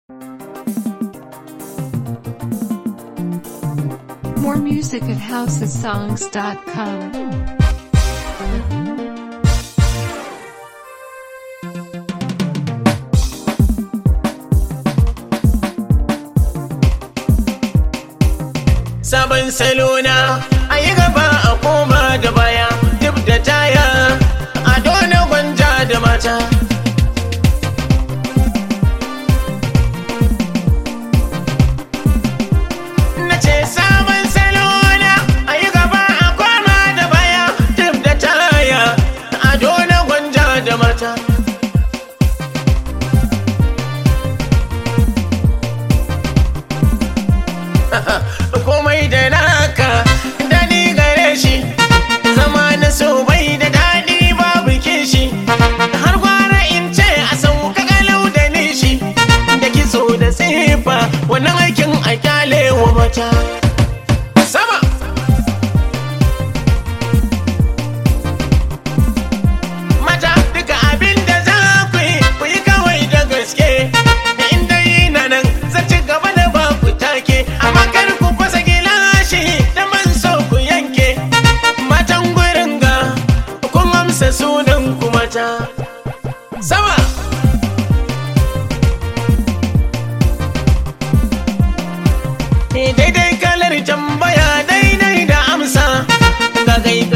More music at housesongs.com. sabon salona a yi gaba a koma da baya duk da taya a dole gwanja da mata na ce sabon salona a yi gaba a koma da baya duk da taya a dole gwanja da mata komai da naka dani gare shi zama na so bai da daɗi babu kishi har gwara in ce a sauka galau da nishi da kitso da tsifa wannan aikin a kyale wa mata sama mata duka abin da za ku yi ku yi kawai da gaske in dai na nan zan ci gaba da ba ku take amma kar ku fasa gilashi da man so ku yanke matan gurin ga kun amsa sunan ku mata sama daidai kalar tambaya daidai da amsa ga gai